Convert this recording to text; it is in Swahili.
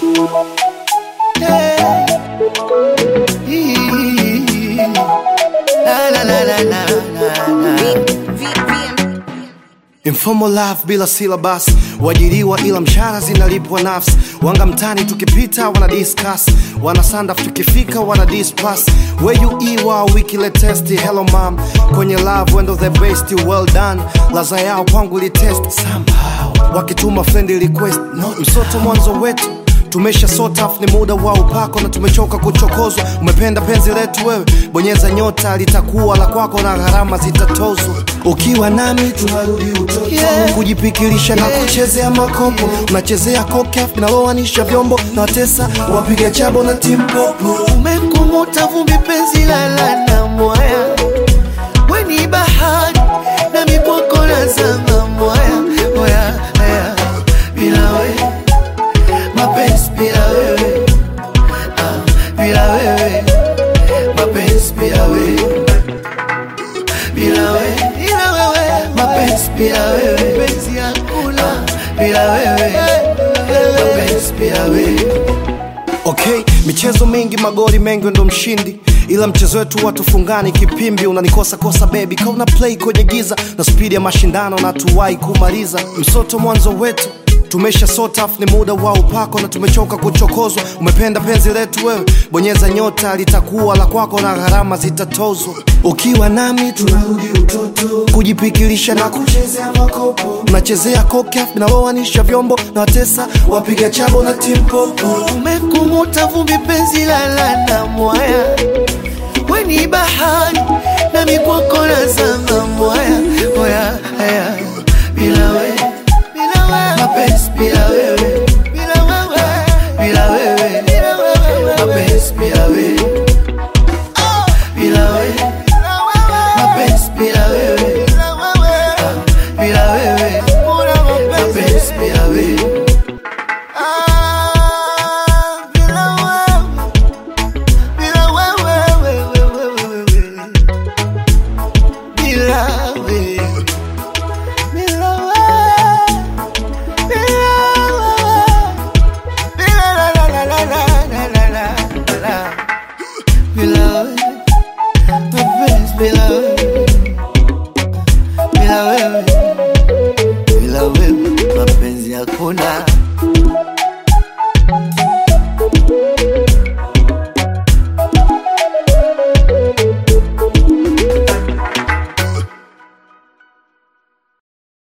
Yeah. Hii. La, la, la, la, la, la, la. Informal life bila syllabus, wajiriwa ila mshahara zinalipwa nafsi. Wanga mtani tukipita wana discuss, wana sandaf tukifika wana dispass. Where you iwa wiki latest, hello mom, kwenye love wendo the best, well done. Laza yao kwangu li test somehow, wakituma friend request, no msoto mwanzo wetu tumesha sort off, ni muda wa upako na tumechoka kuchokozwa. Umependa penzi letu wewe, bonyeza nyota, litakuwa la kwako na gharama zitatozwa. Ukiwa nami tunarudi utoto, yeah. kujipikirisha na kuchezea makopo, unachezea kokaf linaloanisha vyombo na watesa wapiga chabo na timpopo. Umekumuta vumbi penzi lala na mwaya, weni bahari na mikwako na zama mwaya mwaya haya bila wewe mapenzi bila wewe ah, bila wewe mapenzi bila wewe bila wewe bila wewe mapenzi bila wewe penzi hakuna bila wewe mapenzi bila wewe Okay, michezo mingi magoli mengi ndo mshindi ila mchezo wetu watufungani kipimbi unanikosa kosa baby kauna play kwenye giza na spidi ya mashindano na tuwai kumaliza msoto mwanzo wetu tumesha sort off, ni muda wa upako na tumechoka kuchokozwa. Umependa penzi letu wewe, bonyeza nyota, litakuwa la kwako na gharama zitatozwa. Ukiwa nami tunarudi utoto, kujipikilisha na kuchezea makopo, unachezea kokaf linaloanisha vyombo na watesa wapiga chabo na timpopo. Umekumuta vumbi penzi lala na mwaya, weni bahari na mikwako na zama mwaya mwaya haya bila wewe mapenzi bila wewe bila wewe bila wewe mapenzi bila wewe bila wewe mapenzi bila wewe bila wewe mapenzi bila wewe bila wewe bila wewe bila wewe mapenzi hakuna